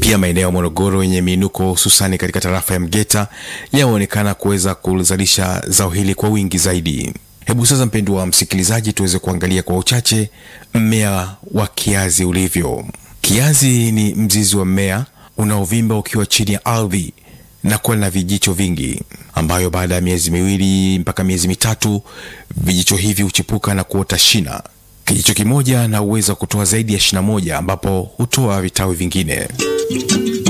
Pia maeneo ya Morogoro yenye miinuko hususani katika tarafa ya Mgeta yameonekana kuweza kuzalisha zao hili kwa wingi zaidi. Hebu sasa, mpendwa wa msikilizaji, tuweze kuangalia kwa uchache mmea wa kiazi ulivyo. Kiazi ni mzizi wa mmea unaovimba ukiwa chini ya ardhi na kuwa na vijicho vingi, ambayo baada ya miezi miwili mpaka miezi mitatu vijicho hivi huchipuka na kuota shina. Kijicho kimoja na uwezo wa kutoa zaidi ya shina moja, ambapo hutoa vitawi vingine.